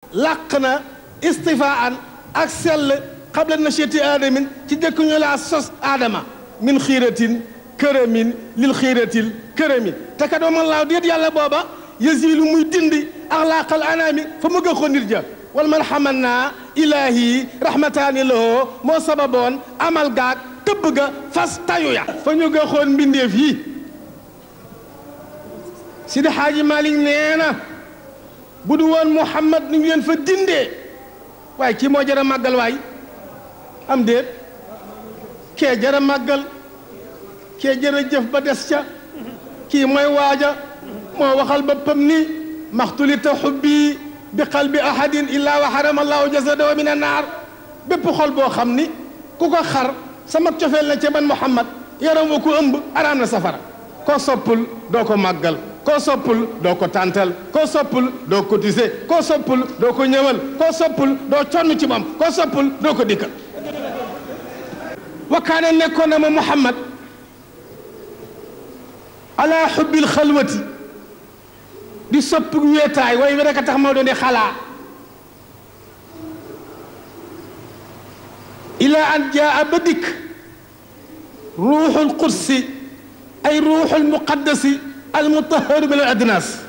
làq na istifaan ak sell xabla nacheti aadamin ci jëkk ñu laa sos aadama min xiiratin këramin lil xiiratil kërami te kat wa man laaw déet yàlla booba yasilu muy dindi axlaaqal anaami fa mu gëxoo nit ja wal man xaman naa ilaahi rahmataani lahoo moo sababoon amal gaag tëbb ga fas tayu ya fa ñu gëxoon mbindeef yi Sidi Xaaji Malik nee na bu du woon Muhammad nu ñu leen fa dindee waaye kii moo jara màggal waay am déet kee jara màggal kee jara jëf ba des ca kii mooy waaja moo waxal boppam ni maxtulita xubbi bi qalbi ahadin illaa wa xarama allahu jasadahu min annaar bépp xol boo xam ni ku ko xar sama cofeel na ca man Muhammad yaram wa ko ëmb araam na safara koo soppul doo ko màggal koo soppul doo ko tàntal koo soppul doo cotiser koo soppul doo ko ñëwal koo soppul doo conn ci moom koo soppul doo ko dikkal wakkaane nekkoon na ma Muhammad ala xubbil xalwati di sopp weetaay way wi rek a tax moo doon di xalaa ila an jaa ba dikk ruuxul qudsi ay ruuxul muqaddasi almutaharu min al adnas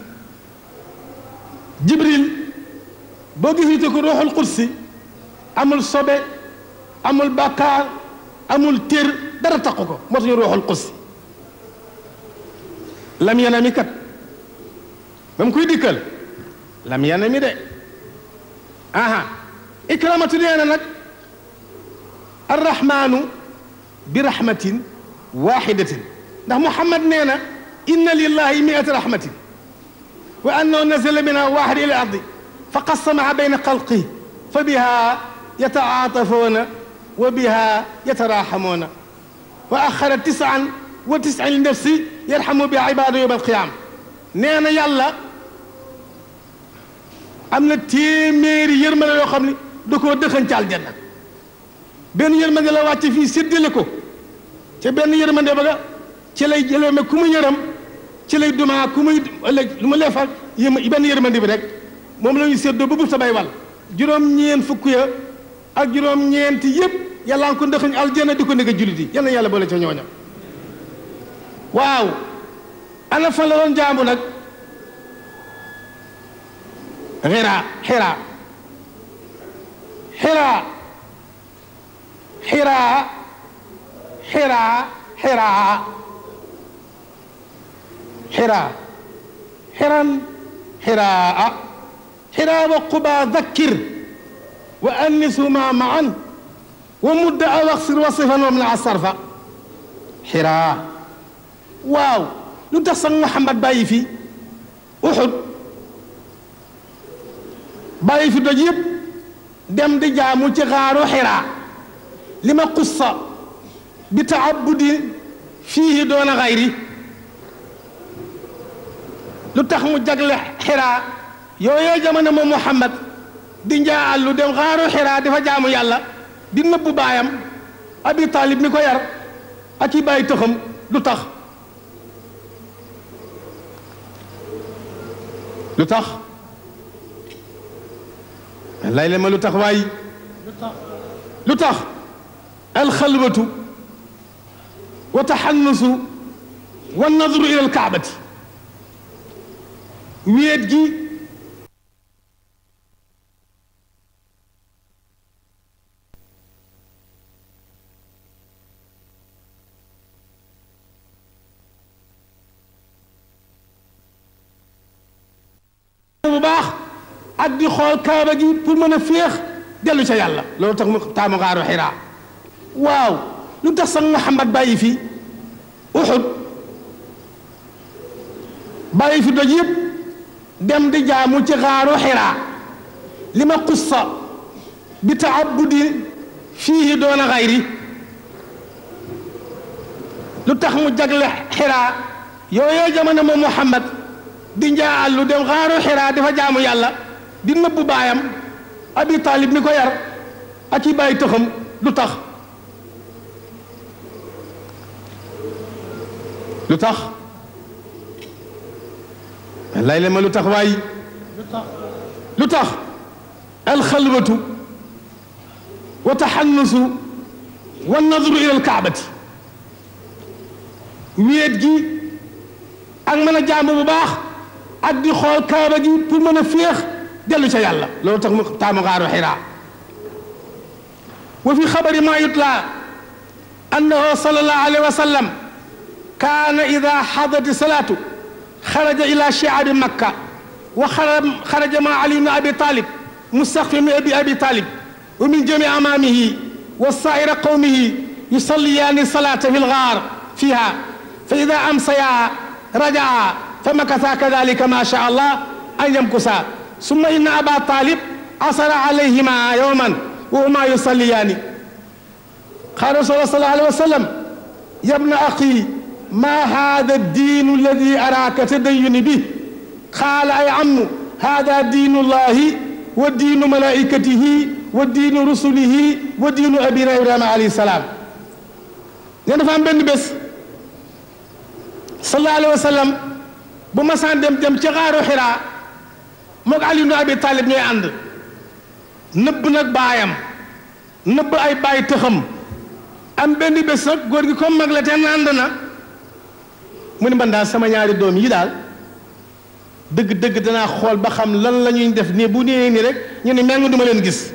jibril boo gisite ko ruuxul qudsi amul sobe amul bàkkaar amul tér dara taqu ko moo tax ñu ruuxul qudsi lam yanami kat ba mu koy dikkal lam yanami de aha ikramatu nee na nag arrahmanu bi rahmatin waxidatin ndax muhammad nee na inna lillahi miata rahmatin wa annahu nazala min alwahid ila ardi fa qassamaha bayna xalqi fa biha yataatafuuna wa biha yatarahamuuna wa axara tisan wa tisin li nafsi yarhamu biha ibadu yowma alqiyama nee na yàlla am na téeméeri yërmande yoo xam ne da koo dëxañ ci aljanna benn yërmande la wàcce fii séddale ko ca benn yërmande ba nga ci lay jëlee ma ku mu yërëm ci lay dumaa ku muy ëllëg lu ma leefal yëm benn yërmande bi rek moom la ñu séddoo ba bu sabay wal juróom-ñeent fukk ya ak juróom-ñeenti yëpp yàlla nga ko ndëxañ aljanna di ko nekk jullit yi yal na yàlla boole ca ñooña waaw ana fan la doon jaamu nag xira xira xira xira xira xira xira xiran xiraa xira wa quba dakkir wa annisuma maan wa mudda aw axsir wasifan wa mna sarfa xira waaw lu tax sax Muhammad bàyyi fi Uxud bàyyi fi doj yëpp dem di jaamu ci xaaru xiraa li ma qussa bi taabudi fiihi doona xayri lu tax mu jagle xiraa yooyoo jamono moom Muhammad di njaa àllu dem xaaru xiraa dafa jaamu yàlla di nëbbu baayam Abi Talib mi ko yar ak i bàyyi tëxam lu tax lu tax lay la ma lu tax waay lu tax alxalwatu wa taxannusu wa nadru ila alkaabati wéet gi bu baax ak di xool kaaba gi pour mën a féex dellu ca yàlla loolu tax mu taamu xaaru xiraa waaw lu tax sax Muhammad bàyyi fi Uxud bàyyi fi doj yëpp dem di jaamu ci xaaru xiraa li ma qussa bi taabudi fiihi doona xayri lu tax mu jagle xiraa yooyoo jamono moom Muhammad di njaa àllu dem xaaru xiraa dafa jaamu yàlla di nëbbu baayam abi taalib mi ko yar ak i bàyyi tëxam lu tax lu tax lay le ma lu tax waay lu tax alxalwatu wa taxannusu wa nadru ila alkaabati wéet gi ak mën a jaamu bu baax ak di xool kaaba gi pour mën a féex dellu ca yàlla loolu tax mu taamu xaaru xiraa wa fi xabari ma yutla annahu sallallahu alayhi wa sallam kaana ida xadati salaatu xaraja ila shiabi makka wa xaraja ma ali bn abi talib mustaqfi min abi abi talib wa min jami amaamihi wa saa'ira qawmihi yusalliyaani salaata fi lgaar fiha fa ida amsaya rajaa fa makasa kadalika ma sha allah an yamkusa summa inna aba talib asara alayhima yowman wa huma yusalliyaani qaala rasul sallallahu alayhi wa sallam ya bna axi ma hada diinu alladi araaka tadayuni bi qaala ay ammu hada diinu llahi wa diinu malaikatihi wa diinu rusulihi wa diinu abina ibrahima alayhi salaam ne dafa am benn bés sallallahu alayhi wa sallam bu masaan dem dem ca xaaru xiraa moog Ali ibn Abi Talib ñooy ànd nëbb nag baayam nëbb ay baay tëxam am benn bés nag góor gi comme mag la te ànd na mu ne man daal sama ñaari doom yi daal dëgg-dëgg danaa xool ba xam lan la ñuy def nii bu nee nii rek ñu ne meng duma leen gis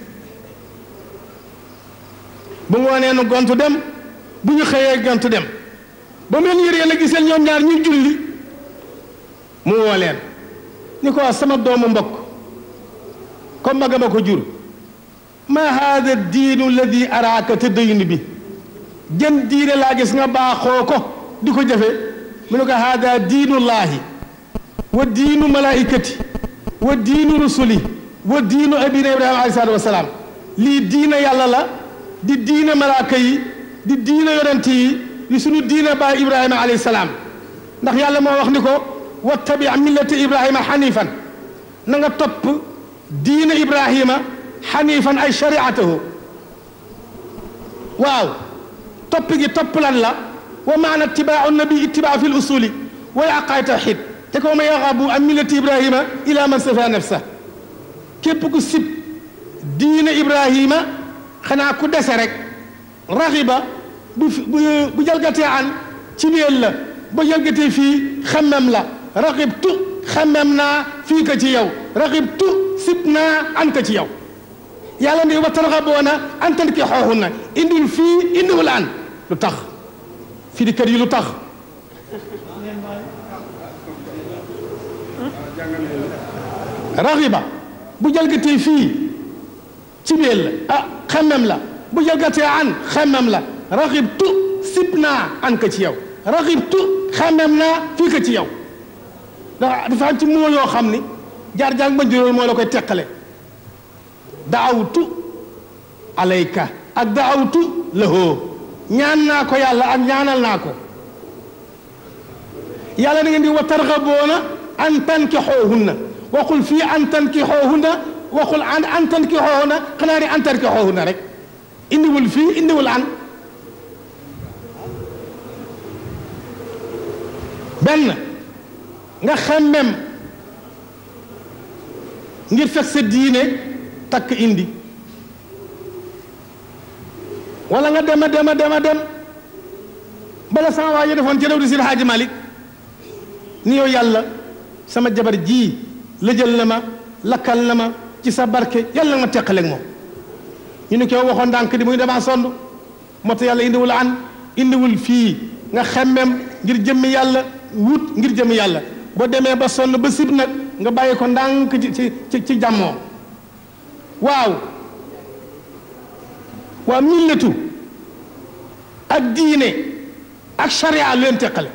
bu ngoonee nu gontu dem bu ñu xëyee gontu dem ba mu leen yëree la giseel ñoom ñaar ñu julli mu woo leen ni ko sama doomu mbokk comme maga ma ko jur ma hada diinu alladi araaka tadayun bi jën diine laa gis nga baaxoo ko di ko jëfe mu ne ko hada diinullahi wa diinu malaikati wa diinu rusuli wa diinu abina ibrahima alayhi salaatu wasalaam lii diina yàlla la di diina malaaka yi di diina yonent yi di suñu diina baay ibrahima alayhi salaam ndax yàlla moo wax ni ko wattabi millata ibrahima xanifan na nga topp diina ibrahima xanifan ay shariatahu waaw topp gi topp lan la wa maana ittibaau nabi ittibaa fi l usuli wa yaqaay tawxid te ko ma yaxabu an millati ibrahima ila man safa nafsa képp ku sib diina ibrahima xanaa ku dese rek raxiba bu bu jalgatee an ci biir la ba jalgatee fii xemmem la raxibtu xemmem naa fii ka ci yow raxibtu sib naa an ka ci yow yàlla ni wa tarxaboona an tan ki xooxun na indil fii indiwul an lu tax fii di kër yi lu tax raxiba bu jalgatee fii ci biir la ah xemmem la bu jalgatee an xemmem la raxibtu sib naa an ka ci yow raxibtu xemmem naa fii ka ci yow dafa dafa am ci moo yoo xam ni jaar-jaar ba juróol moo la koy teqale daawtu alayka ak daawtu lahoo ñaan naa ko yàlla ak ñaanal naa ko yàlla da ngeen di wa tarxaboona an tankixoohunna waxul fii an tankixoohunna waxul an an tankixoohunna xanaa ni an tankixoohunna rek indiwul fii indiwul an benn nga xemmem ngir fekk sa diine takk indi wala nga dem a dem a dem a dem bala sama waa ji defoon ci réew di si Haaji Malik ni yow yàlla sama jabar ji lëjal na ma lakkal na ma ci sa barke yàlla nga ma teqaleeg moom ñu ne ko waxoon ndànk di muy damaa sond moo tax yàlla indiwul an indiwul fii nga xemmem ngir jëmmi yàlla wut ngir jëmmi yàlla boo demee ba sonn ba sib nag nga bàyyi ko ndànk ci ci ci jàmmoo waaw waa millatu ak diine ak sharia lu leen teqale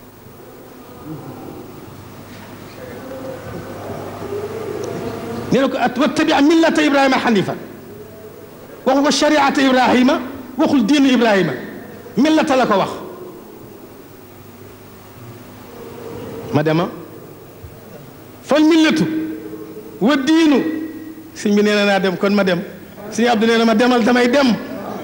nee na ko wattabi millata ibrahima xanifa waxu ko shariata ibrahima waxul diinu ibrahima millata la ko wax ma dema fal millatu wa diinu sëñ bi nee na naa dem kon ma dem sëñ Abdou nee na ma demal damay dem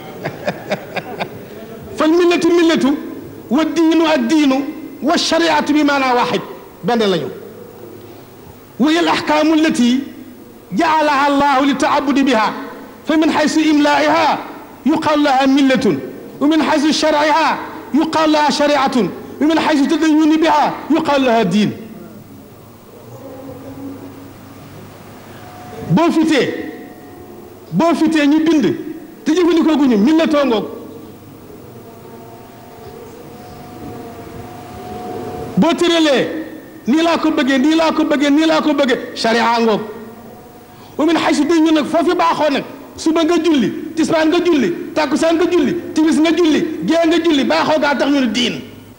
fal millatu millatu wa diinu ak diinu wa shariatu bi maanaa waaxid benn lañu wa hiya al ahkaamu allati jaalaha allahu li taabudi biha fa min xaysu imlaiha yuqal laha millatun wa min xaysu sharciha yuqal laha shariatun wa min xaysu tadayuni biha yuqal laha diin boo fitee boo fitee ñu bind te jëfandikoo gu ñu millatoo ngoog boo tëralee nii laa ko bëggee nii laa ko bëggee nii laa ko bëggee sharia ngoog wa min xaysu dañ ñu nag foofu baaxoo nag suba nga julli tisbaan nga julli tàkkusaan nga julli timis nga julli gée nga julli baaxoo gaa tax ñu ne diin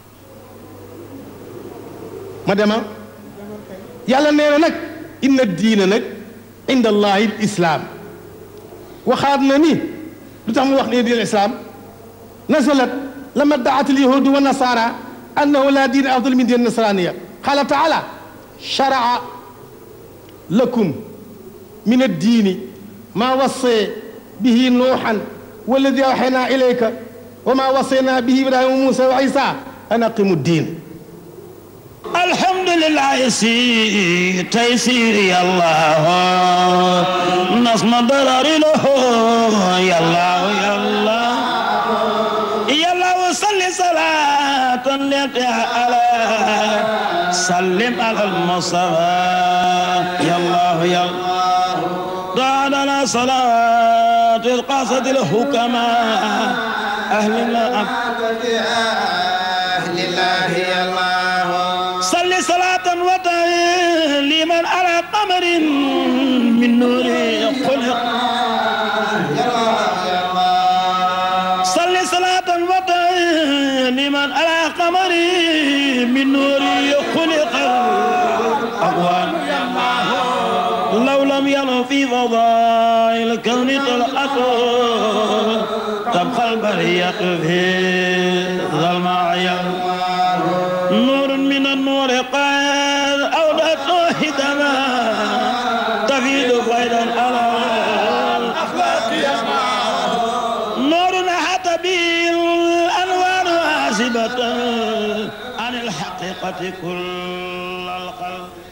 ma dema yàlla nee na nag inna diina nag inda allahi l islaam waxaat na ni lu tax mu wax ne diin islaam nazalat lama daat al yahudu wa nasara annahu la diina afdal min diin nasraniya qala taala sharaa lakum min addiini maa wassee bihi nuuxan walladi awxaynaa ilayka wa maa wassaynaa bihi ibrahima wa muusa wa isa an aqimu diin alhamdulillah si taysir yallah nasma darari lahu yallah yallah yallah salli salatan lati ala sallim ala almustafa yallah yallah دعنا صلاة القصد الحكماء أهل الله أهل الله يا الله صل صلاة وتسليما على قمر من نور خلق صل صلاة وتسليما على قمر من نور خلق الأقوام لو لم يلو في فضائل الكون طلعته تبقى البرية في ظلمة نور من النور قد أودته هدما تفيد فيضا على الأخلاق نور حتى به الأنوار عازبة عن الحقيقة كل الخلق